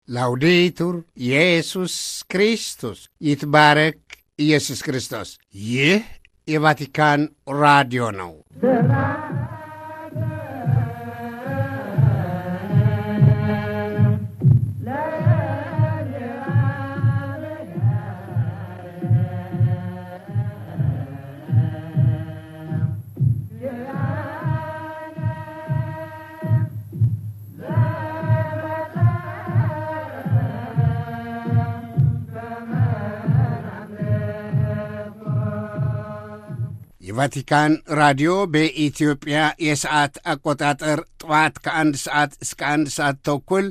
ላውዴቱር ኢየሱስ ክርስቶስ ይትባረክ ኢየሱስ ክርስቶስ። ይህ የቫቲካን ራዲዮ ነው። የቫቲካን ራዲዮ በኢትዮጵያ የሰዓት አቆጣጠር ጠዋት ከአንድ ሰዓት እስከ አንድ ሰዓት ተኩል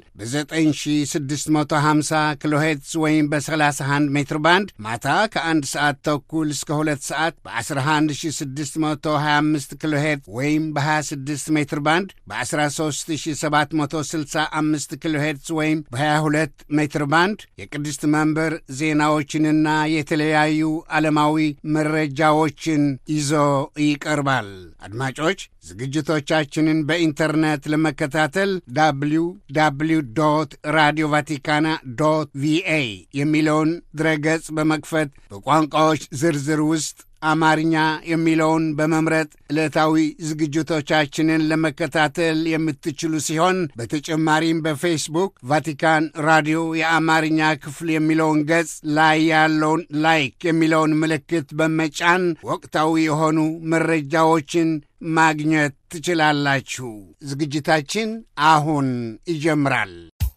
በ9650 ኪሎ ሄርትዝ ወይም በ31 ሜትር ባንድ ማታ ከአንድ ሰዓት ተኩል እስከ ሁለት ሰዓት በ11625 ኪሎ ሄርትዝ ወይም በ26 ሜትር ባንድ በ13765 ኪሎ ሄርትዝ ወይም በ22 ሜትር ባንድ የቅድስት መንበር ዜናዎችንና የተለያዩ ዓለማዊ መረጃዎችን ይዞ ይቀርባል። አድማጮች ዝግጅቶቻችንን በኢንተርኔት ለመከታተል ዳብሊው ዳብሊው ዶት ራዲዮ ቫቲካና ዶት ቪኤ የሚለውን ድረገጽ በመክፈት በቋንቋዎች ዝርዝር ውስጥ አማርኛ የሚለውን በመምረጥ ዕለታዊ ዝግጅቶቻችንን ለመከታተል የምትችሉ ሲሆን በተጨማሪም በፌስቡክ ቫቲካን ራዲዮ የአማርኛ ክፍል የሚለውን ገጽ ላይ ያለውን ላይክ የሚለውን ምልክት በመጫን ወቅታዊ የሆኑ መረጃዎችን ማግኘት ትችላላችሁ። ዝግጅታችን አሁን ይጀምራል።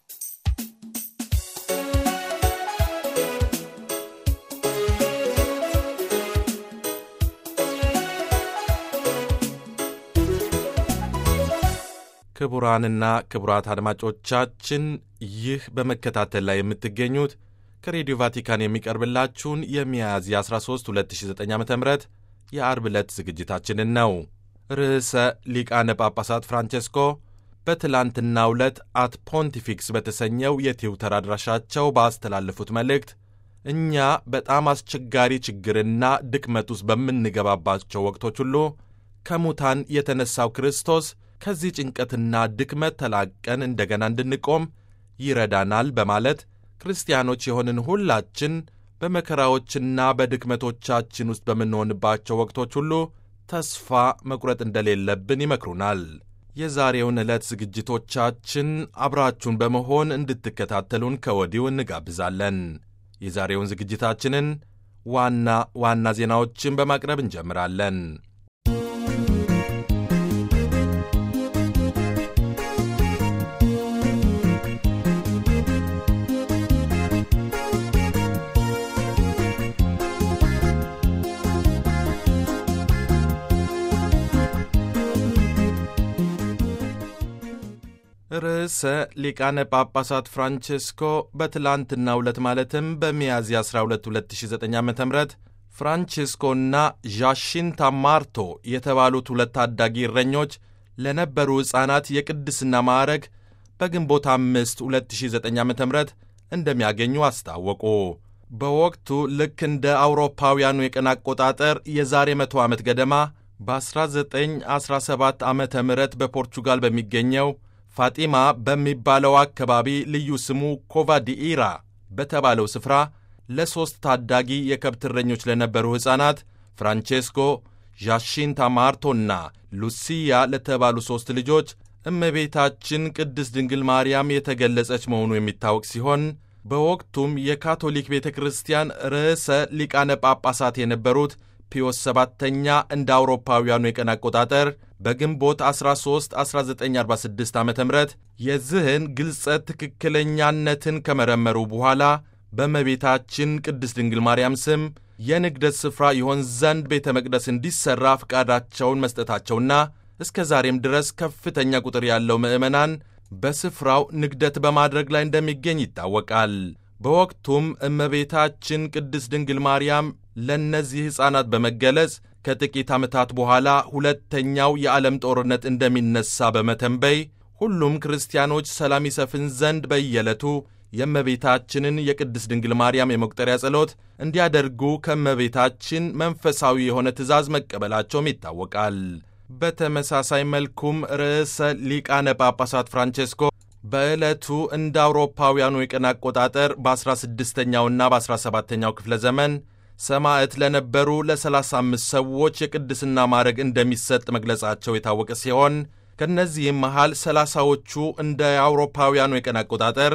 ክቡራንና ክቡራት አድማጮቻችን ይህ በመከታተል ላይ የምትገኙት ከሬዲዮ ቫቲካን የሚቀርብላችሁን የሚያዝያ 13 2009 ዓ ም የአርብ ዕለት ዝግጅታችንን ነው። ርዕሰ ሊቃነ ጳጳሳት ፍራንቼስኮ በትላንትናው ዕለት አት ፖንቲፊክስ በተሰኘው የትዊተር አድራሻቸው ባስተላለፉት መልእክት እኛ በጣም አስቸጋሪ ችግርና ድክመት ውስጥ በምንገባባቸው ወቅቶች ሁሉ ከሙታን የተነሳው ክርስቶስ ከዚህ ጭንቀትና ድክመት ተላቀን እንደገና እንድንቆም ይረዳናል በማለት ክርስቲያኖች የሆንን ሁላችን በመከራዎችና በድክመቶቻችን ውስጥ በምንሆንባቸው ወቅቶች ሁሉ ተስፋ መቁረጥ እንደሌለብን ይመክሩናል። የዛሬውን ዕለት ዝግጅቶቻችን አብራችሁን በመሆን እንድትከታተሉን ከወዲሁ እንጋብዛለን። የዛሬውን ዝግጅታችንን ዋና ዋና ዜናዎችን በማቅረብ እንጀምራለን። ርዕሰ ሊቃነ ጳጳሳት ፍራንቼስኮ በትላንትናው ዕለት ማለትም በሚያዝያ 12 2009 ዓ ም ፍራንቼስኮና ዣሺንታ ማርቶ የተባሉት ሁለት ታዳጊ እረኞች ለነበሩ ሕፃናት የቅድስና ማዕረግ በግንቦት 5 2009 ዓ ም እንደሚያገኙ አስታወቁ። በወቅቱ ልክ እንደ አውሮፓውያኑ የቀን አቆጣጠር የዛሬ መቶ ዓመት ገደማ በ1917 ዓ ም በፖርቹጋል በሚገኘው ፋጢማ በሚባለው አካባቢ ልዩ ስሙ ኮቫዲኢራ በተባለው ስፍራ ለሦስት ታዳጊ የከብት እረኞች ለነበሩ ሕፃናት ፍራንቼስኮ፣ ዣሺንታ ማርቶና ሉሲያ ለተባሉ ሦስት ልጆች እመቤታችን ቅድስት ድንግል ማርያም የተገለጸች መሆኑ የሚታወቅ ሲሆን በወቅቱም የካቶሊክ ቤተ ክርስቲያን ርዕሰ ሊቃነ ጳጳሳት የነበሩት ፒዮስ ሰባተኛ እንደ አውሮፓውያኑ የቀን አቆጣጠር በግንቦት 13 1946 ዓ ም የዚህን ግልጸት ትክክለኛነትን ከመረመሩ በኋላ በእመቤታችን ቅድስት ድንግል ማርያም ስም የንግደት ስፍራ ይሆን ዘንድ ቤተ መቅደስ እንዲሠራ ፍቃዳቸውን መስጠታቸውና እስከ ዛሬም ድረስ ከፍተኛ ቁጥር ያለው ምዕመናን በስፍራው ንግደት በማድረግ ላይ እንደሚገኝ ይታወቃል። በወቅቱም እመቤታችን ቅድስት ድንግል ማርያም ለእነዚህ ሕፃናት በመገለጽ ከጥቂት ዓመታት በኋላ ሁለተኛው የዓለም ጦርነት እንደሚነሳ በመተንበይ ሁሉም ክርስቲያኖች ሰላም ይሰፍን ዘንድ በየዕለቱ የእመቤታችንን የቅድስት ድንግል ማርያም የመቁጠሪያ ጸሎት እንዲያደርጉ ከእመቤታችን መንፈሳዊ የሆነ ትእዛዝ መቀበላቸውም ይታወቃል። በተመሳሳይ መልኩም ርዕሰ ሊቃነ ጳጳሳት ፍራንቼስኮ በዕለቱ እንደ አውሮፓውያኑ የቀን አቆጣጠር በ16ኛውና በ17ኛው ክፍለ ዘመን ሰማዕት ለነበሩ ለ35 ሰዎች የቅድስና ማዕረግ እንደሚሰጥ መግለጻቸው የታወቀ ሲሆን ከእነዚህም መሃል ሰላሳዎቹ እንደ አውሮፓውያኑ የቀን አቆጣጠር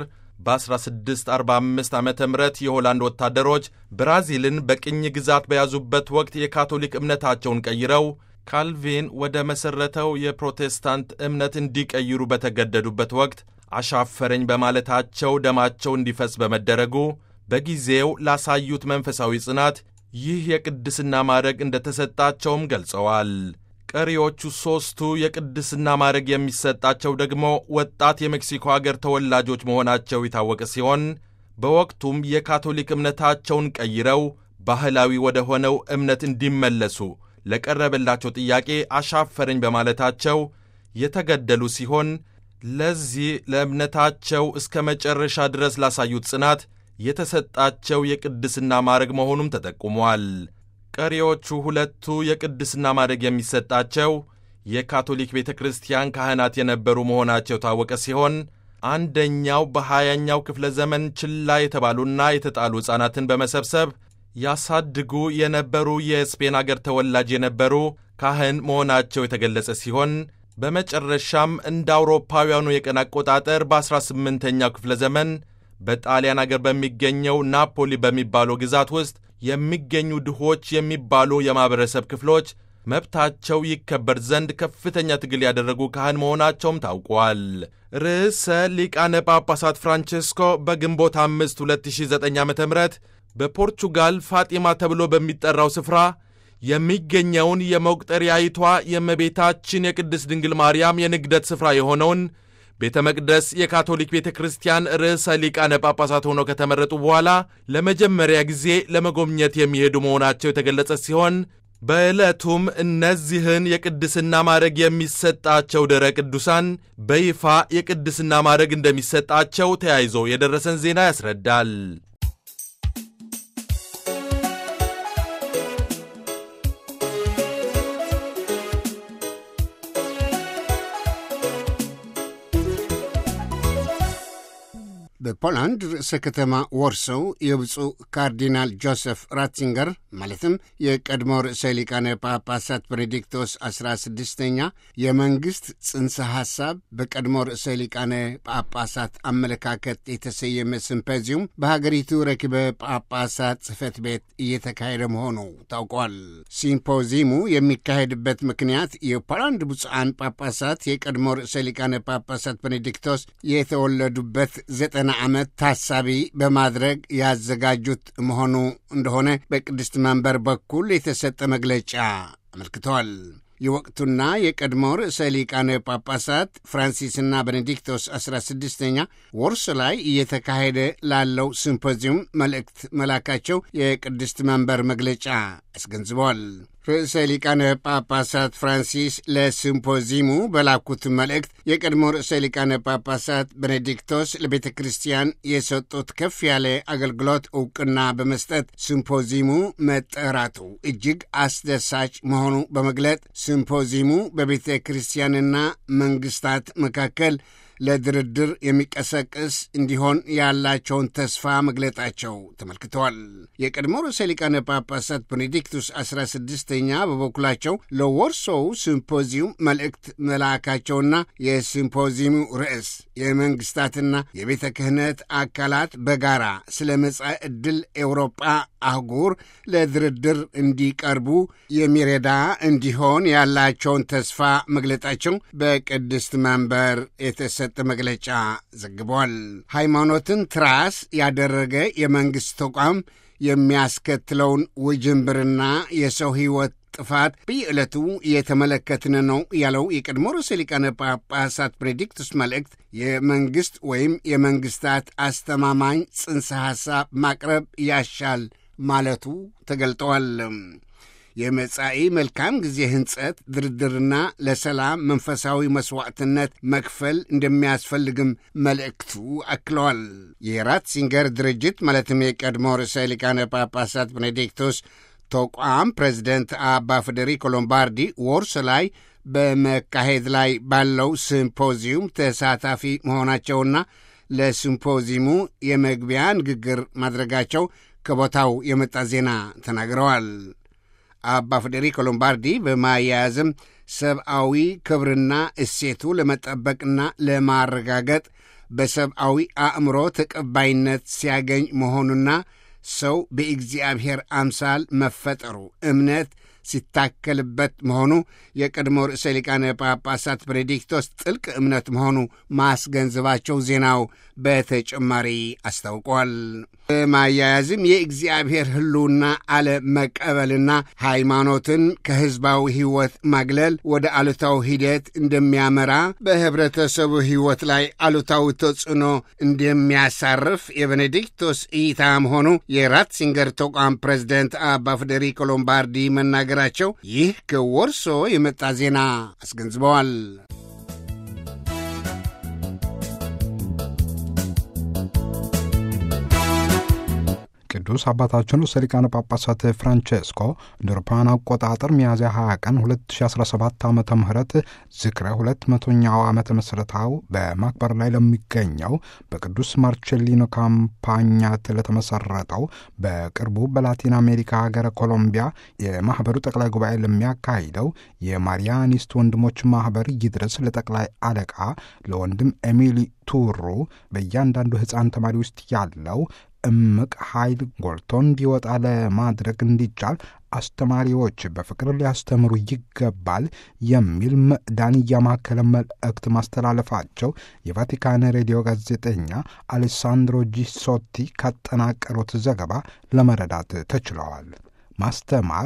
በ1645 ዓ ም የሆላንድ ወታደሮች ብራዚልን በቅኝ ግዛት በያዙበት ወቅት የካቶሊክ እምነታቸውን ቀይረው ካልቪን ወደ መሠረተው የፕሮቴስታንት እምነት እንዲቀይሩ በተገደዱበት ወቅት አሻፈረኝ በማለታቸው ደማቸው እንዲፈስ በመደረጉ በጊዜው ላሳዩት መንፈሳዊ ጽናት ይህ የቅድስና ማዕረግ እንደተሰጣቸውም ገልጸዋል። ቀሪዎቹ ሦስቱ የቅድስና ማዕረግ የሚሰጣቸው ደግሞ ወጣት የሜክሲኮ አገር ተወላጆች መሆናቸው የታወቀ ሲሆን በወቅቱም የካቶሊክ እምነታቸውን ቀይረው ባህላዊ ወደ ሆነው እምነት እንዲመለሱ ለቀረበላቸው ጥያቄ አሻፈረኝ በማለታቸው የተገደሉ ሲሆን ለዚህ ለእምነታቸው እስከ መጨረሻ ድረስ ላሳዩት ጽናት የተሰጣቸው የቅድስና ማዕረግ መሆኑም ተጠቁሟል። ቀሪዎቹ ሁለቱ የቅድስና ማዕረግ የሚሰጣቸው የካቶሊክ ቤተ ክርስቲያን ካህናት የነበሩ መሆናቸው የታወቀ ሲሆን አንደኛው በሀያኛው ክፍለ ዘመን ችላ የተባሉና የተጣሉ ሕፃናትን በመሰብሰብ ያሳድጉ የነበሩ የስፔን አገር ተወላጅ የነበሩ ካህን መሆናቸው የተገለጸ ሲሆን በመጨረሻም እንደ አውሮፓውያኑ የቀን አቆጣጠር በ18ኛው ክፍለ ዘመን በጣሊያን አገር በሚገኘው ናፖሊ በሚባለው ግዛት ውስጥ የሚገኙ ድሆች የሚባሉ የማኅበረሰብ ክፍሎች መብታቸው ይከበር ዘንድ ከፍተኛ ትግል ያደረጉ ካህን መሆናቸውም ታውቋል። ርዕሰ ሊቃነ ጳጳሳት ፍራንቼስኮ በግንቦት 5 2009 ዓ ም በፖርቹጋል ፋጢማ ተብሎ በሚጠራው ስፍራ የሚገኘውን የመቁጠሪያይቷ የእመቤታችን የቅድስት ድንግል ማርያም የንግደት ስፍራ የሆነውን ቤተ መቅደስ የካቶሊክ ቤተ ክርስቲያን ርዕሰ ሊቃነ ጳጳሳት ሆነው ከተመረጡ በኋላ ለመጀመሪያ ጊዜ ለመጎብኘት የሚሄዱ መሆናቸው የተገለጸ ሲሆን በዕለቱም እነዚህን የቅድስና ማዕረግ የሚሰጣቸው ደረ ቅዱሳን በይፋ የቅድስና ማዕረግ እንደሚሰጣቸው ተያይዞ የደረሰን ዜና ያስረዳል። በፖላንድ ርዕሰ ከተማ ወርሶው የብፁዕ ካርዲናል ጆሴፍ ራትዚንገር ማለትም የቀድሞ ርዕሰ ሊቃነ ጳጳሳት ቤኔዲክቶስ 16ኛ የመንግሥት ጽንሰ ሐሳብ በቀድሞ ርዕሰ ሊቃነ ጳጳሳት አመለካከት የተሰየመ ሲምፖዚየም በሀገሪቱ ረኪበ ጳጳሳት ጽሕፈት ቤት እየተካሄደ መሆኑ ታውቋል። ሲምፖዚየሙ የሚካሄድበት ምክንያት የፖላንድ ብፁዓን ጳጳሳት የቀድሞ ርዕሰ ሊቃነ ጳጳሳት ቤኔዲክቶስ የተወለዱበት ዘጠና ዓመት ታሳቢ በማድረግ ያዘጋጁት መሆኑ እንደሆነ በቅድስት መንበር በኩል የተሰጠ መግለጫ አመልክተዋል። የወቅቱና የቀድሞ ርዕሰ ሊቃነ ጳጳሳት ፍራንሲስና ቤኔዲክቶስ 16ኛ ወርስ ላይ እየተካሄደ ላለው ሲምፖዚየም መልእክት መላካቸው የቅድስት መንበር መግለጫ አስገንዝበዋል። ርዕሰ ሊቃነ ጳጳሳት ፍራንሲስ ለሲምፖዚየሙ በላኩት መልእክት የቀድሞ ርዕሰ ሊቃነ ጳጳሳት ቤኔዲክቶስ ለቤተ ክርስቲያን የሰጡት ከፍ ያለ አገልግሎት ዕውቅና በመስጠት ሲምፖዚየሙ መጠራቱ እጅግ አስደሳች መሆኑ በመግለጥ ሲምፖዚየሙ በቤተ ክርስቲያንና መንግስታት መካከል ለድርድር የሚቀሰቅስ እንዲሆን ያላቸውን ተስፋ መግለጣቸው ተመልክተዋል። የቀድሞ ርዕሰ ሊቃነ ጳጳሳት ቤኔዲክቱስ 16ኛ በበኩላቸው ለወርሶው ሲምፖዚየም መልእክት መላካቸውና የሲምፖዚየሙ ርዕስ የመንግስታትና የቤተ ክህነት አካላት በጋራ ስለ መጻኢ ዕድል ኤውሮጳ አህጉር ለድርድር እንዲቀርቡ የሚረዳ እንዲሆን ያላቸውን ተስፋ መግለጣቸው በቅድስት መንበር የተሰጠ መግለጫ ዘግቧል። ሃይማኖትን ትራስ ያደረገ የመንግሥት ተቋም የሚያስከትለውን ውጅንብርና የሰው ሕይወት ጥፋት በየዕለቱ እየተመለከትን ነው ያለው የቀድሞ ርዕሰ ሊቃነ ጳጳሳት ቤኔዲክቱስ መልእክት የመንግሥት ወይም የመንግሥታት አስተማማኝ ጽንሰ ሐሳብ ማቅረብ ያሻል ማለቱ ተገልጠዋል። የመጻኢ መልካም ጊዜ ህንጸት ድርድርና ለሰላም መንፈሳዊ መስዋዕትነት መክፈል እንደሚያስፈልግም መልእክቱ አክለዋል። የራትሲንገር ድርጅት ማለትም የቀድሞ ርዕሰ ሊቃነ ጳጳሳት ቤኔዲክቶስ ተቋም ፕሬዚደንት አባ ፌዴሪኮ ሎምባርዲ ወርስ ላይ በመካሄድ ላይ ባለው ሲምፖዚየም ተሳታፊ መሆናቸውና ለሲምፖዚየሙ የመግቢያ ንግግር ማድረጋቸው ከቦታው የመጣ ዜና ተናግረዋል። አባ ፌዴሪኮ ሎምባርዲ በማያያዝም ሰብአዊ ክብርና እሴቱ ለመጠበቅና ለማረጋገጥ በሰብአዊ አእምሮ ተቀባይነት ሲያገኝ መሆኑና ሰው በእግዚአብሔር አምሳል መፈጠሩ እምነት ሲታከልበት መሆኑ የቀድሞ ርዕሰ ሊቃነ ጳጳሳት ቤኔዲክቶስ ጥልቅ እምነት መሆኑ ማስገንዘባቸው ዜናው በተጨማሪ አስታውቋል። በማያያዝም የእግዚአብሔር ሕልውና አለመቀበልና ሃይማኖትን ከሕዝባዊ ሕይወት ማግለል ወደ አሉታዊ ሂደት እንደሚያመራ በኅብረተሰቡ ሕይወት ላይ አሉታዊ ተጽዕኖ እንደሚያሳርፍ የቤኔዲክቶስ እይታ መሆኑ የራትሲንገር ተቋም ፕሬዚደንት አባ ፌዴሪኮ ሎምባርዲ መናገራቸው ይህ ከወርሶ የመጣ ዜና አስገንዝበዋል። ቅዱስ አባታችን ርዕሰ ሊቃነ ጳጳሳት ፍራንቼስኮ እንደ አውሮፓውያን አቆጣጠር ሚያዝያ 20 ቀን 2017 ዓ ም ዝክረ ሁለት መቶኛው ዓመተ ምስረታው በማክበር ላይ ለሚገኘው በቅዱስ ማርቼሊኖ ካምፓኛት ለተመሰረተው በቅርቡ በላቲን አሜሪካ ሀገረ ኮሎምቢያ የማኅበሩ ጠቅላይ ጉባኤ ለሚያካሂደው የማሪያኒስት ወንድሞች ማኅበር ይድረስ ለጠቅላይ አለቃ ለወንድም ኤሚሊ ቱሩ በእያንዳንዱ ሕፃን ተማሪ ውስጥ ያለው እምቅ ኃይል ጎልቶ እንዲወጣ ለማድረግ እንዲቻል አስተማሪዎች በፍቅር ሊያስተምሩ ይገባል የሚል ምዕዳን እያማከለ መልእክት ማስተላለፋቸው የቫቲካን ሬዲዮ ጋዜጠኛ አሌሳንድሮ ጂሶቲ ካጠናቀሩት ዘገባ ለመረዳት ተችለዋል። ማስተማር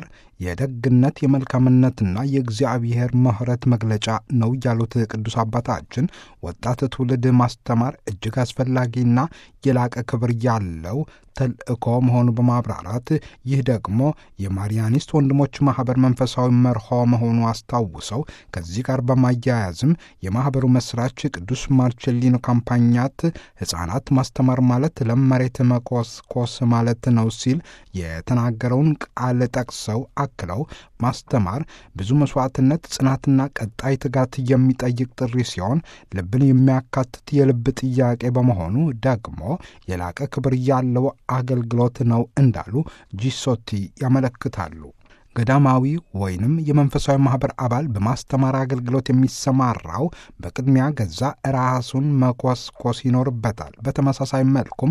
የደግነት የመልካምነትና የእግዚአብሔር ምሕረት መግለጫ ነው ያሉት ቅዱስ አባታችን ወጣት ትውልድ ማስተማር እጅግ አስፈላጊና የላቀ ክብር ያለው ተልእኮ መሆኑ በማብራራት ይህ ደግሞ የማሪያኒስት ወንድሞች ማኅበር መንፈሳዊ መርሆ መሆኑ አስታውሰው ከዚህ ጋር በማያያዝም የማኅበሩ መስራች ቅዱስ ማርቼሊኖ ካምፓኛት ሕፃናት ማስተማር ማለት ለመሬት መኮስኮስ ማለት ነው ሲል የተናገረውን ቃል ጠቅሰው አክለው ማስተማር ብዙ መስዋዕትነት፣ ጽናትና ቀጣይ ትጋት የሚጠይቅ ጥሪ ሲሆን ልብን የሚያካትት የልብ ጥያቄ በመሆኑ ደግሞ የላቀ ክብር ያለው አገልግሎት ነው እንዳሉ ጂሶቲ ያመለክታሉ። ገዳማዊ ወይንም የመንፈሳዊ ማኅበር አባል በማስተማር አገልግሎት የሚሰማራው በቅድሚያ ገዛ ራሱን መኮስኮስ ይኖርበታል። በተመሳሳይ መልኩም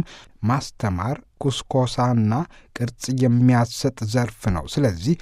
ማስተማር ኩስኮሳና ቅርጽ የሚያሰጥ ዘርፍ ነው። ስለዚህ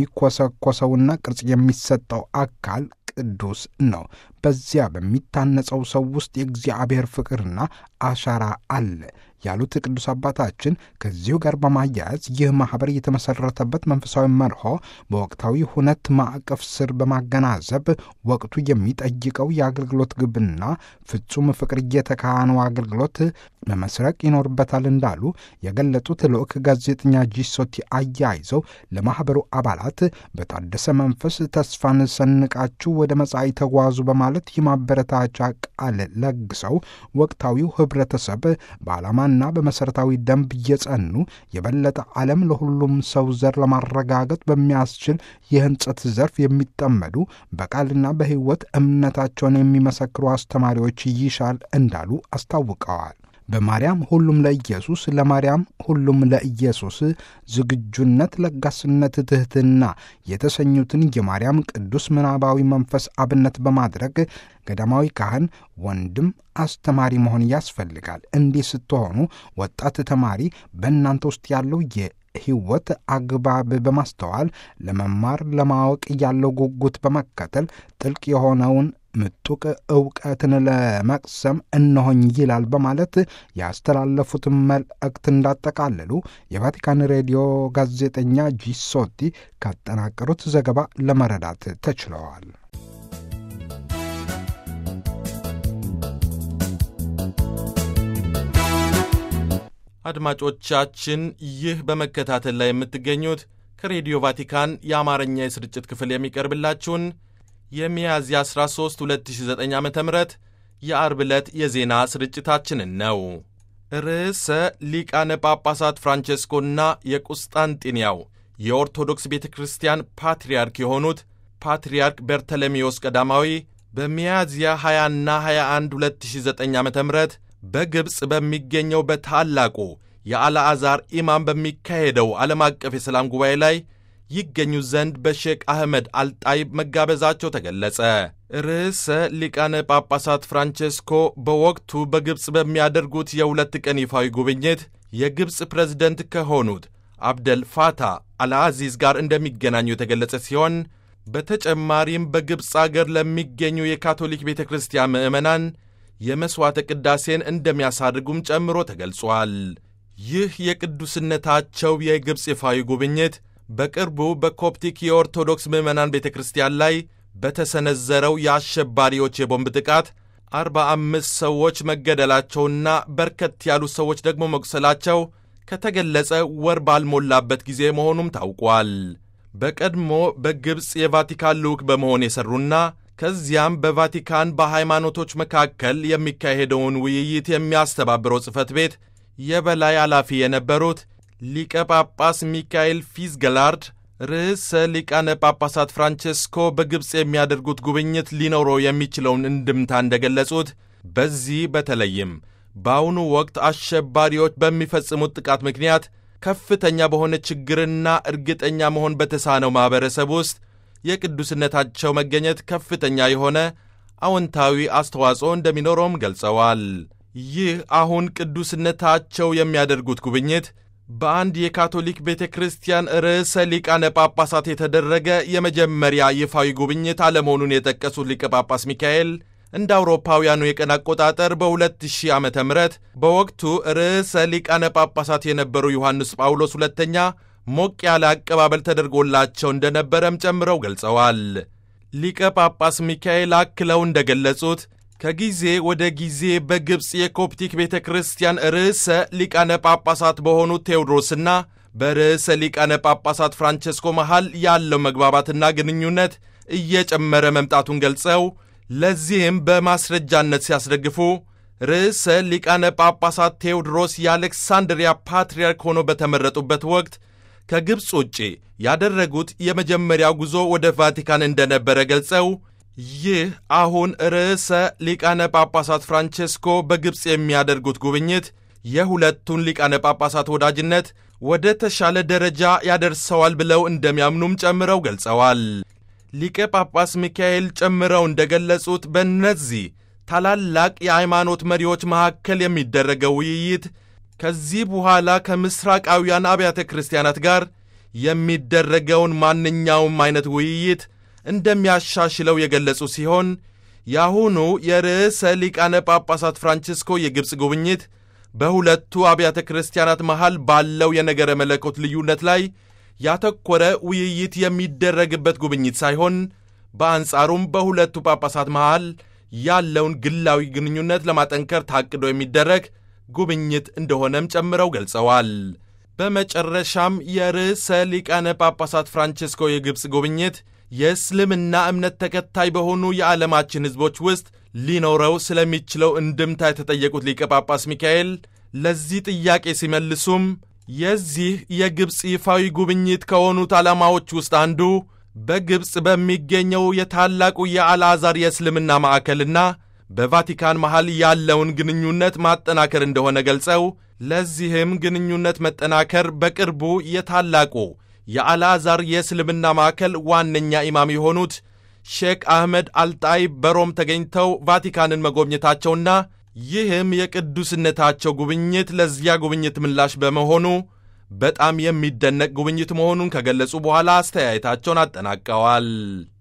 የሚኮሰኮሰውና ቅርጽ የሚሰጠው አካል ቅዱስ ነው። በዚያ በሚታነጸው ሰው ውስጥ የእግዚአብሔር ፍቅርና አሻራ አለ ያሉት ቅዱስ አባታችን ከዚሁ ጋር በማያያዝ ይህ ማኅበር የተመሠረተበት መንፈሳዊ መርሆ በወቅታዊ ሁነት ማዕቀፍ ስር በማገናዘብ ወቅቱ የሚጠይቀው የአገልግሎት ግብና ፍጹም ፍቅር እየተካነው አገልግሎት መመስረቅ ይኖርበታል እንዳሉ የገለጹት ልዑክ ጋዜጠኛ ጂሶቲ አያይዘው ለማኅበሩ አባላት በታደሰ መንፈስ ተስፋን ሰንቃችሁ ወደ መጻኢ ተጓዙ በማለት የማበረታቻ ቃል ለግሰው ወቅታዊው ኅብረተሰብ በዓላማና በመሠረታዊ ደንብ እየጸኑ የበለጠ ዓለም ለሁሉም ሰው ዘር ለማረጋገጥ በሚያስችል የሕንጸት ዘርፍ የሚጠመዱ በቃልና በሕይወት እምነታቸውን የሚመሰክሩ አስተማሪዎች ይሻል እንዳሉ አስታውቀዋል። በማርያም ሁሉም ለኢየሱስ፣ ለማርያም ሁሉም ለኢየሱስ ዝግጁነት፣ ለጋስነት፣ ትሕትና የተሰኙትን የማርያም ቅዱስ ምናባዊ መንፈስ አብነት በማድረግ ገዳማዊ ካህን ወንድም አስተማሪ መሆን ያስፈልጋል። እንዲህ ስትሆኑ ወጣት ተማሪ በእናንተ ውስጥ ያለው ሕይወት አግባብ በማስተዋል ለመማር ለማወቅ ያለው ጉጉት በመከተል ጥልቅ የሆነውን ምጡቅ ዕውቀትን ለመቅሰም እነሆኝ ይላል በማለት ያስተላለፉትን መልእክት እንዳጠቃለሉ የቫቲካን ሬዲዮ ጋዜጠኛ ጂሶቲ ካጠናቀሩት ዘገባ ለመረዳት ተችለዋል። አድማጮቻችን ይህ በመከታተል ላይ የምትገኙት ከሬዲዮ ቫቲካን የአማርኛ የስርጭት ክፍል የሚቀርብላችሁን የሚያዝያ 13 2009 ዓ ም የአርብ ዕለት የዜና ስርጭታችንን ነው። ርዕሰ ሊቃነ ጳጳሳት ፍራንቼስኮና የቁስጣንጢንያው የኦርቶዶክስ ቤተ ክርስቲያን ፓትርያርክ የሆኑት ፓትርያርክ በርተሎሜዎስ ቀዳማዊ በሚያዝያ 20ና 21 2009 ዓ ም በግብፅ በሚገኘው በታላቁ የአልዓዛር ኢማም በሚካሄደው ዓለም አቀፍ የሰላም ጉባኤ ላይ ይገኙ ዘንድ በሼክ አህመድ አልጣይብ መጋበዛቸው ተገለጸ። ርዕሰ ሊቃነ ጳጳሳት ፍራንቼስኮ በወቅቱ በግብፅ በሚያደርጉት የሁለት ቀን ይፋዊ ጉብኝት የግብፅ ፕሬዝደንት ከሆኑት አብደል ፋታ አልአዚዝ ጋር እንደሚገናኙ የተገለጸ ሲሆን በተጨማሪም በግብፅ አገር ለሚገኙ የካቶሊክ ቤተ ክርስቲያን ምዕመናን የመሥዋዕተ ቅዳሴን እንደሚያሳርጉም ጨምሮ ተገልጿል። ይህ የቅዱስነታቸው የግብፅ ይፋዊ ጉብኝት በቅርቡ በኮፕቲክ የኦርቶዶክስ ምዕመናን ቤተ ክርስቲያን ላይ በተሰነዘረው የአሸባሪዎች የቦምብ ጥቃት አርባ አምስት ሰዎች መገደላቸውና በርከት ያሉ ሰዎች ደግሞ መቁሰላቸው ከተገለጸ ወር ባልሞላበት ጊዜ መሆኑም ታውቋል። በቀድሞ በግብፅ የቫቲካን ልዑክ በመሆን የሠሩና ከዚያም በቫቲካን በሃይማኖቶች መካከል የሚካሄደውን ውይይት የሚያስተባብረው ጽሕፈት ቤት የበላይ ኃላፊ የነበሩት ሊቀ ጳጳስ ሚካኤል ፊዝገላርድ ርዕሰ ሊቃነ ጳጳሳት ፍራንቼስኮ በግብፅ የሚያደርጉት ጉብኝት ሊኖረው የሚችለውን እንድምታ እንደገለጹት በዚህ በተለይም በአሁኑ ወቅት አሸባሪዎች በሚፈጽሙት ጥቃት ምክንያት ከፍተኛ በሆነ ችግርና እርግጠኛ መሆን በተሳነው ማኅበረሰብ ውስጥ የቅዱስነታቸው መገኘት ከፍተኛ የሆነ አዎንታዊ አስተዋጽኦ እንደሚኖረውም ገልጸዋል። ይህ አሁን ቅዱስነታቸው የሚያደርጉት ጉብኝት በአንድ የካቶሊክ ቤተ ክርስቲያን ርዕሰ ሊቃነ ጳጳሳት የተደረገ የመጀመሪያ ይፋዊ ጉብኝት አለመሆኑን የጠቀሱት ሊቀ ጳጳስ ሚካኤል እንደ አውሮፓውያኑ የቀን አቆጣጠር በ2000 ዓ ም በወቅቱ ርዕሰ ሊቃነ ጳጳሳት የነበሩ ዮሐንስ ጳውሎስ ሁለተኛ ሞቅ ያለ አቀባበል ተደርጎላቸው እንደነበረም ጨምረው ገልጸዋል። ሊቀ ጳጳስ ሚካኤል አክለው እንደገለጹት ከጊዜ ወደ ጊዜ በግብፅ የኮፕቲክ ቤተ ክርስቲያን ርዕሰ ሊቃነ ጳጳሳት በሆኑት ቴዎድሮስና በርዕሰ ሊቃነ ጳጳሳት ፍራንቸስኮ መሃል ያለው መግባባትና ግንኙነት እየጨመረ መምጣቱን ገልጸው ለዚህም በማስረጃነት ሲያስደግፉ ርዕሰ ሊቃነ ጳጳሳት ቴዎድሮስ የአሌክሳንድሪያ ፓትርያርክ ሆኖ በተመረጡበት ወቅት ከግብፅ ውጪ ያደረጉት የመጀመሪያው ጉዞ ወደ ቫቲካን እንደነበረ ገልጸው ይህ አሁን ርዕሰ ሊቃነ ጳጳሳት ፍራንቼስኮ በግብፅ የሚያደርጉት ጉብኝት የሁለቱን ሊቃነ ጳጳሳት ወዳጅነት ወደ ተሻለ ደረጃ ያደርሰዋል ብለው እንደሚያምኑም ጨምረው ገልጸዋል። ሊቀ ጳጳስ ሚካኤል ጨምረው እንደገለጹት በእነዚህ ታላላቅ የሃይማኖት መሪዎች መካከል የሚደረገው ውይይት ከዚህ በኋላ ከምሥራቃውያን አብያተ ክርስቲያናት ጋር የሚደረገውን ማንኛውም አይነት ውይይት እንደሚያሻሽለው የገለጹ ሲሆን የአሁኑ የርዕሰ ሊቃነ ጳጳሳት ፍራንቺስኮ የግብፅ ጉብኝት በሁለቱ አብያተ ክርስቲያናት መሃል ባለው የነገረ መለኮት ልዩነት ላይ ያተኮረ ውይይት የሚደረግበት ጉብኝት ሳይሆን በአንጻሩም በሁለቱ ጳጳሳት መሃል ያለውን ግላዊ ግንኙነት ለማጠንከር ታቅዶ የሚደረግ ጉብኝት እንደሆነም ጨምረው ገልጸዋል። በመጨረሻም የርዕሰ ሊቃነ ጳጳሳት ፍራንቺስኮ የግብፅ ጉብኝት የእስልምና እምነት ተከታይ በሆኑ የዓለማችን ሕዝቦች ውስጥ ሊኖረው ስለሚችለው እንድምታ የተጠየቁት ሊቀ ጳጳስ ሚካኤል ለዚህ ጥያቄ ሲመልሱም የዚህ የግብፅ ይፋዊ ጉብኝት ከሆኑት ዓላማዎች ውስጥ አንዱ በግብፅ በሚገኘው የታላቁ የአልዓዛር የእስልምና ማዕከልና በቫቲካን መሃል ያለውን ግንኙነት ማጠናከር እንደሆነ ገልጸው ለዚህም ግንኙነት መጠናከር በቅርቡ የታላቁ የአልዓዛር የእስልምና ማዕከል ዋነኛ ኢማም የሆኑት ሼክ አህመድ አልጣይብ በሮም ተገኝተው ቫቲካንን መጎብኘታቸውና ይህም የቅዱስነታቸው ጉብኝት ለዚያ ጉብኝት ምላሽ በመሆኑ በጣም የሚደነቅ ጉብኝት መሆኑን ከገለጹ በኋላ አስተያየታቸውን አጠናቀዋል።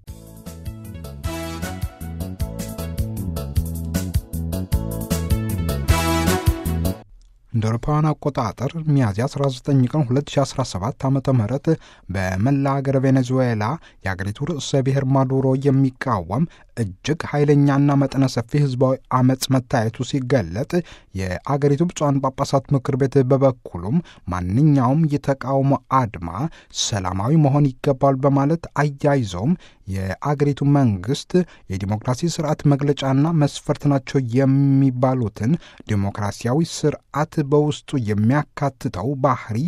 እንደ አውሮፓውያን አቆጣጠር ሚያዝያ 19 ቀን 2017 ዓ ም በመላ ሀገር ቬኔዙዌላ የአገሪቱ ርዕሰ ብሔር ማዱሮ የሚቃወም እጅግ ኃይለኛና መጠነ ሰፊ ህዝባዊ አመፅ መታየቱ ሲገለጥ የአገሪቱ ብፁዓን ጳጳሳት ምክር ቤት በበኩሉም ማንኛውም የተቃውሞ አድማ ሰላማዊ መሆን ይገባል በማለት አያይዘውም የአገሪቱ መንግስት የዲሞክራሲ ስርዓት መግለጫና መስፈርት ናቸው የሚባሉትን ዲሞክራሲያዊ ስርዓት በውስጡ የሚያካትተው ባህሪ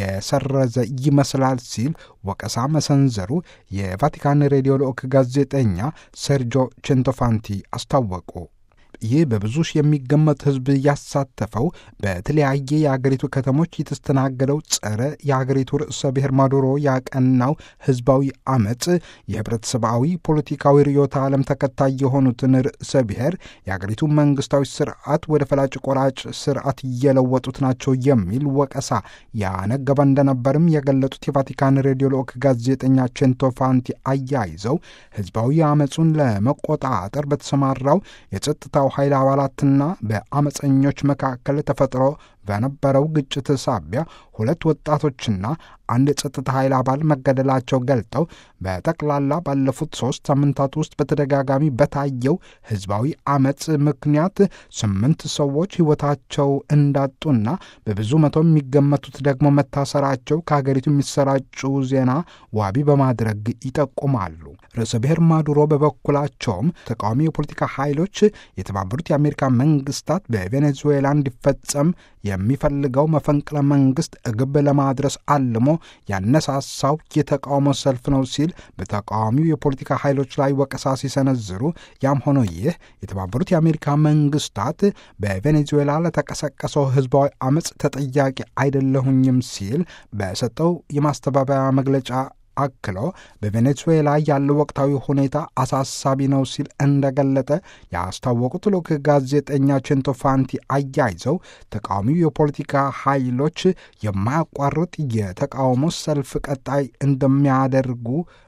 የሰረዘ ይመስላል ሲል ወቀሳ መሰንዘሩ የቫቲካን ሬዲዮ ልዑክ ጋዜጠኛ ሴርጆ ቼንቶፋንቲ አስታወቁ። ይህ በብዙ ሺህ የሚገመት ህዝብ ያሳተፈው በተለያየ የአገሪቱ ከተሞች የተስተናገደው ጸረ የአገሪቱ ርዕሰ ብሔር ማዱሮ ያቀናው ህዝባዊ አመፅ የህብረተሰባዊ ፖለቲካዊ ርዕዮተ ዓለም ተከታይ የሆኑትን ርዕሰ ብሔር የአገሪቱ መንግስታዊ ስርዓት ወደ ፈላጭ ቆራጭ ስርዓት እየለወጡት ናቸው የሚል ወቀሳ ያነገበ እንደነበርም የገለጡት የቫቲካን ሬዲዮ ልዑክ ጋዜጠኛ ቼንቶፋንቲ አያይዘው ህዝባዊ አመፁን ለመቆጣጠር በተሰማራው የጸጥታው ኃይል አባላትና በአመፀኞች መካከል ተፈጥሮ በነበረው ግጭት ሳቢያ ሁለት ወጣቶችና አንድ የጸጥታ ኃይል አባል መገደላቸው ገልጠው በጠቅላላ ባለፉት ሶስት ሳምንታት ውስጥ በተደጋጋሚ በታየው ህዝባዊ አመፅ ምክንያት ስምንት ሰዎች ህይወታቸው እንዳጡና በብዙ መቶ የሚገመቱት ደግሞ መታሰራቸው ከሀገሪቱ የሚሰራጩ ዜና ዋቢ በማድረግ ይጠቁማሉ። ርዕሰ ብሔር ማዱሮ በበኩላቸውም ተቃዋሚ የፖለቲካ ኃይሎች የተባበሩት የአሜሪካ መንግስታት በቬኔዙዌላ እንዲፈጸም የሚፈልገው መፈንቅለ መንግስት ግብ ለማድረስ አልሞ ያነሳሳው የተቃውሞ ሰልፍ ነው ሲል በተቃዋሚው የፖለቲካ ኃይሎች ላይ ወቀሳ ሲሰነዝሩ፣ ያም ሆኖ ይህ የተባበሩት የአሜሪካ መንግስታት በቬኔዙዌላ ለተቀሰቀሰው ህዝባዊ አመፅ ተጠያቂ አይደለሁኝም ሲል በሰጠው የማስተባበያ መግለጫ አክሎ በቬኔዙዌላ ያለው ወቅታዊ ሁኔታ አሳሳቢ ነው ሲል እንደገለጠ ያስታወቁት ልዑክ ጋዜጠኛ ቼንቶፋንቲ አያይዘው ተቃዋሚው የፖለቲካ ኃይሎች የማያቋርጥ የተቃውሞ ሰልፍ ቀጣይ እንደሚያደርጉ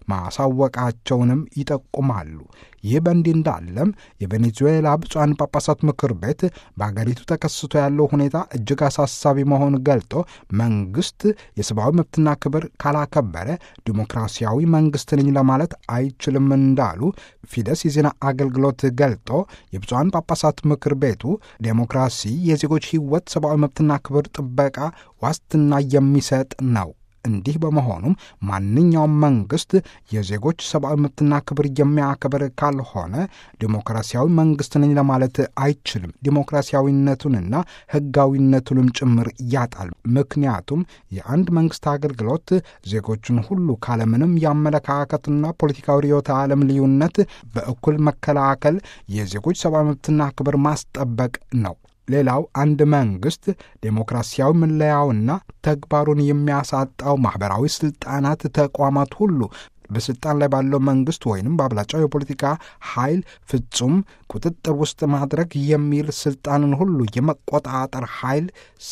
ማሳወቃቸውንም ይጠቁማሉ። ይህ በእንዲህ እንዳለም የቬኔዙዌላ ብፁዓን ጳጳሳት ምክር ቤት በአገሪቱ ተከስቶ ያለው ሁኔታ እጅግ አሳሳቢ መሆኑን ገልጦ መንግስት የሰብአዊ መብትና ክብር ካላከበረ ዲሞክራሲያዊ መንግስት ነኝ ለማለት አይችልም እንዳሉ ፊደስ የዜና አገልግሎት ገልጦ የብፁዓን ጳጳሳት ምክር ቤቱ ዴሞክራሲ የዜጎች ሕይወት፣ ሰብአዊ መብትና ክብር ጥበቃ ዋስትና የሚሰጥ ነው። እንዲህ በመሆኑም ማንኛውም መንግስት የዜጎች ሰብአዊ መብትና ክብር የሚያከብር ካልሆነ ዲሞክራሲያዊ መንግስት ነኝ ለማለት አይችልም። ዲሞክራሲያዊነቱንና ህጋዊነቱንም ጭምር ያጣል። ምክንያቱም የአንድ መንግስት አገልግሎት ዜጎችን ሁሉ ካለምንም የአመለካከትና ፖለቲካዊ ርዕዮተ ዓለም ልዩነት በእኩል መከላከል፣ የዜጎች ሰብአዊ መብትና ክብር ማስጠበቅ ነው። ሌላው አንድ መንግስት ዴሞክራሲያዊ መለያውና ተግባሩን የሚያሳጣው ማኅበራዊ ሥልጣናት ተቋማት ሁሉ በስልጣን ላይ ባለው መንግስት ወይንም በአብላጫው የፖለቲካ ኃይል ፍጹም ቁጥጥር ውስጥ ማድረግ የሚል ስልጣንን ሁሉ የመቆጣጠር ኃይል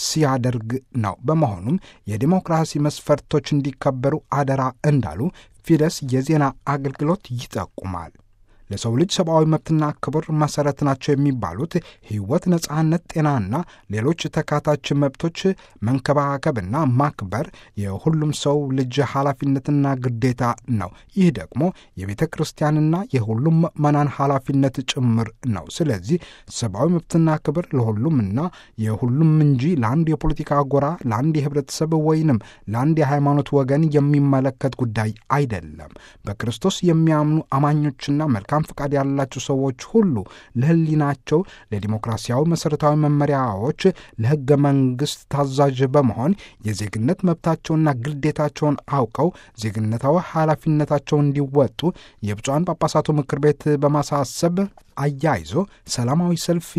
ሲያደርግ ነው። በመሆኑም የዲሞክራሲ መስፈርቶች እንዲከበሩ አደራ እንዳሉ ፊደስ የዜና አገልግሎት ይጠቁማል። ለሰው ልጅ ሰብአዊ መብትና ክብር መሰረት ናቸው የሚባሉት ሕይወት፣ ነጻነት፣ ጤናና ሌሎች ተካታች መብቶች መንከባከብና ማክበር የሁሉም ሰው ልጅ ኃላፊነትና ግዴታ ነው። ይህ ደግሞ የቤተ ክርስቲያንና የሁሉም ምዕመናን ኃላፊነት ጭምር ነው። ስለዚህ ሰብአዊ መብትና ክብር ለሁሉምና የሁሉም እንጂ ለአንድ የፖለቲካ ጎራ፣ ለአንድ የህብረተሰብ ወይንም ለአንድ የሃይማኖት ወገን የሚመለከት ጉዳይ አይደለም። በክርስቶስ የሚያምኑ አማኞችና መልካም ፍቃድ ያላቸው ሰዎች ሁሉ ለህሊናቸው፣ ለዲሞክራሲያዊ መሠረታዊ መመሪያዎች፣ ለሕገ መንግሥት ታዛዥ በመሆን የዜግነት መብታቸውና ግዴታቸውን አውቀው ዜግነታዊ ኃላፊነታቸውን እንዲወጡ የብፁዓን ጳጳሳቱ ምክር ቤት በማሳሰብ አያይዞ ሰላማዊ ሰልፍ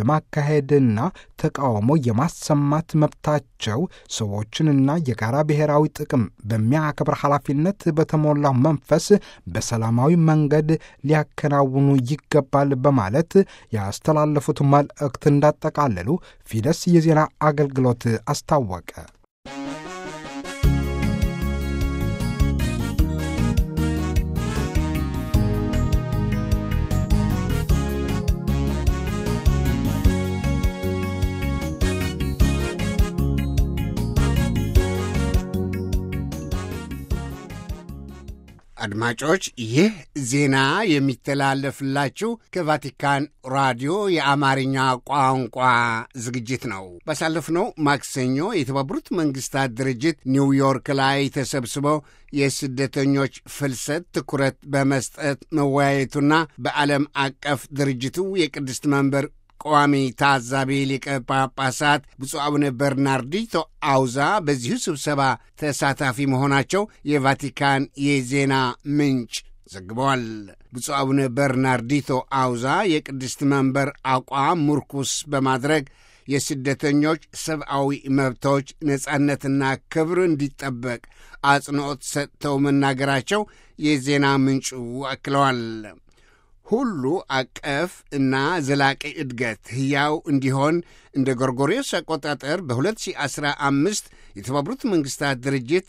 የማካሄድና ተቃውሞ የማሰማት መብታቸው ሰዎችንና የጋራ ብሔራዊ ጥቅም በሚያከብር ኃላፊነት በተሞላው መንፈስ በሰላማዊ መንገድ ሊያከናውኑ ይገባል በማለት ያስተላለፉት መልእክት እንዳጠቃለሉ ፊደስ የዜና አገልግሎት አስታወቀ። አድማጮች ይህ ዜና የሚተላለፍላችሁ ከቫቲካን ራዲዮ የአማርኛ ቋንቋ ዝግጅት ነው። ባሳለፍነው ማክሰኞ የተባበሩት መንግስታት ድርጅት ኒውዮርክ ላይ ተሰብስበው የስደተኞች ፍልሰት ትኩረት በመስጠት መወያየቱና በዓለም አቀፍ ድርጅቱ የቅድስት መንበር ቋሚ ታዛቢ ሊቀ ጳጳሳት ብፁዕ አቡነ በርናርዲቶ አውዛ በዚሁ ስብሰባ ተሳታፊ መሆናቸው የቫቲካን የዜና ምንጭ ዘግበዋል። ብፁዕ አቡነ በርናርዲቶ አውዛ የቅድስት መንበር አቋም ምርኩስ በማድረግ የስደተኞች ሰብአዊ መብቶች ነጻነትና ክብር እንዲጠበቅ አጽንዖት ሰጥተው መናገራቸው የዜና ምንጩ አክለዋል። ሁሉ አቀፍ እና ዘላቂ እድገት ሕያው እንዲሆን እንደ ጎርጎሬስ አቆጣጠር በ2015 የተባበሩት መንግሥታት ድርጅት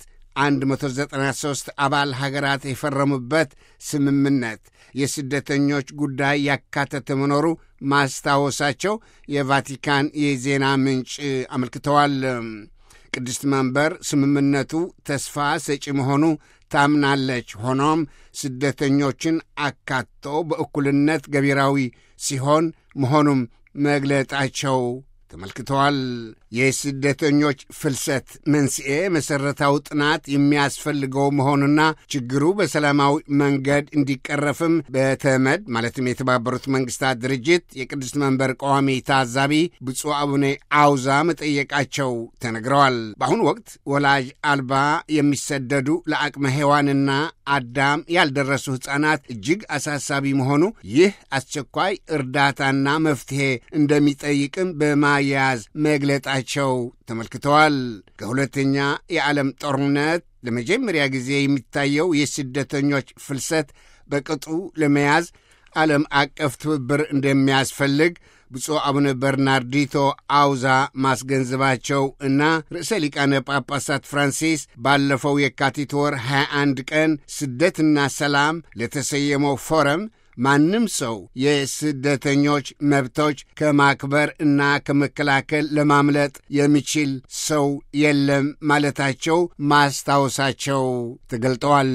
193 አባል ሀገራት የፈረሙበት ስምምነት የስደተኞች ጉዳይ ያካተተ መኖሩ ማስታወሳቸው የቫቲካን የዜና ምንጭ አመልክተዋል። ቅድስት መንበር ስምምነቱ ተስፋ ሰጪ መሆኑ ታምናለች። ሆኖም ስደተኞችን አካቶ በእኩልነት ገቢራዊ ሲሆን መሆኑም መግለጣቸው ተመልክተዋል። የስደተኞች ፍልሰት መንስኤ መሠረታዊ ጥናት የሚያስፈልገው መሆኑና ችግሩ በሰላማዊ መንገድ እንዲቀረፍም በተመድ ማለትም የተባበሩት መንግስታት ድርጅት የቅድስት መንበር ቋሚ ታዛቢ ብፁዕ አቡነ አውዛ መጠየቃቸው ተነግረዋል። በአሁኑ ወቅት ወላጅ አልባ የሚሰደዱ ለአቅመ ሔዋንና አዳም ያልደረሱ ሕፃናት እጅግ አሳሳቢ መሆኑ ይህ አስቸኳይ እርዳታና መፍትሔ እንደሚጠይቅም በማያያዝ መግለጣቸው ተመልክተዋል። ከሁለተኛ የዓለም ጦርነት ለመጀመሪያ ጊዜ የሚታየው የስደተኞች ፍልሰት በቅጡ ለመያዝ ዓለም አቀፍ ትብብር እንደሚያስፈልግ ብፁዕ አቡነ በርናርዲቶ አውዛ ማስገንዘባቸው እና ርዕሰ ሊቃነ ጳጳሳት ፍራንሲስ ባለፈው የካቲት ወር 21 ቀን ስደትና ሰላም ለተሰየመው ፎረም ማንም ሰው የስደተኞች መብቶች ከማክበር እና ከመከላከል ለማምለጥ የሚችል ሰው የለም ማለታቸው ማስታወሳቸው ተገልጠዋል።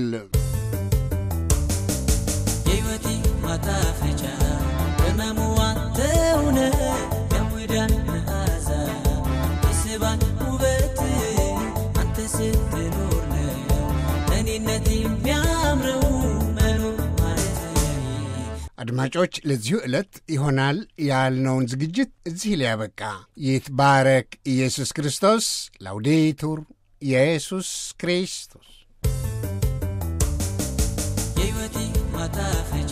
የሕይወቴ ማጣፈጫ በመሙዋ ተውነ የሙዳን መዓዛ የስባን ውበት አንተ ስትኖር ነው እኔነት የሚያምረው መኖር ማለት አድማጮች ለዚሁ ዕለት ይሆናል ያልነውን ዝግጅት እዚህ ላይ ያበቃ። ይትባረክ ኢየሱስ ክርስቶስ። ላውዴቱር ኢየሱስ ክርስቶስ የሕይወቴ ማጣፈጫ